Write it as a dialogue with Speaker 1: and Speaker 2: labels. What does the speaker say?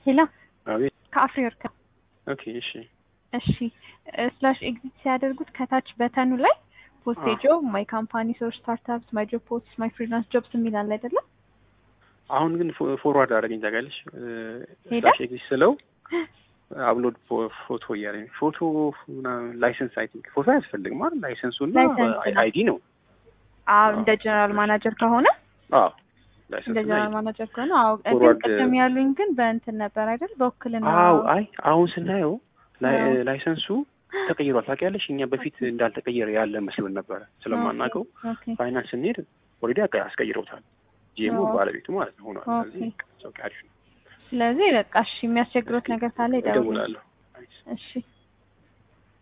Speaker 1: ሄሎ
Speaker 2: አቤት።
Speaker 1: ከአፍሪወርክ
Speaker 2: ኦኬ እሺ
Speaker 1: እሺ ስላሽ ኤግዚት ሲያደርጉት ከታች በተኑ ላይ ፖስት
Speaker 2: አዎ።
Speaker 1: ጆብ ማይ ካምፓኒ ሶር ስታርታፕስ ማይ ጆብ ፖስት ማይ ፍሪላንስ ጆብስ የሚል አለ አይደለም
Speaker 2: አሁን ግን ፎ- ፎርዋርድ አደረገኝ ታውቂያለሽ።
Speaker 1: ሄደ?
Speaker 2: ስላሽ ኤግዚስት ስለው አፕሎድ ፎ- ፎቶ እያለኝ ፎቶ ምናምን ላይሰንስ አይ ቲንክ ፎቶ አያስፈልግም አይደል? ላይሰንሱ እና
Speaker 1: ላይሰንስ ነው።
Speaker 2: አይዲ ነው።
Speaker 1: አዎ እንደ ጀነራል ማናጀር ከሆነ
Speaker 2: አዎ
Speaker 1: እንደ
Speaker 2: ላይሰንስ እና
Speaker 1: ጀነራል
Speaker 2: አይዲ።
Speaker 1: ማናጀር ከሆነ አዎ ግን
Speaker 2: ፎርዋርድ-
Speaker 1: ቅድም ያሉኝ ግን በእንትን ነበር አይደል በውክልና
Speaker 2: አዎ አይ አሁን ስናየው ላይ-
Speaker 1: አዎ።
Speaker 2: ላይሰንሱ ተቀይሯል ታውቂያለሽ። እኛ በፊት እንዳልተቀየረ ያለ መስሎን ነበረ ስለማናውቀው
Speaker 1: ኦኬ
Speaker 2: ፋይናንስ ስንሄድ ኦልሬዲ አስቀይረውታል። ጂኤሙ
Speaker 1: አዎ።
Speaker 2: ባለቤቱ ማለት ነው ሆኗል።
Speaker 1: ኦኬ።
Speaker 2: ስለዚህ ሰው አሪፍ ነው።
Speaker 1: ስለዚህ በቃ እሺ የሚያስቸግሮት ነገር ካለ ይደውሉ
Speaker 2: እደውላለሁ።
Speaker 1: እሺ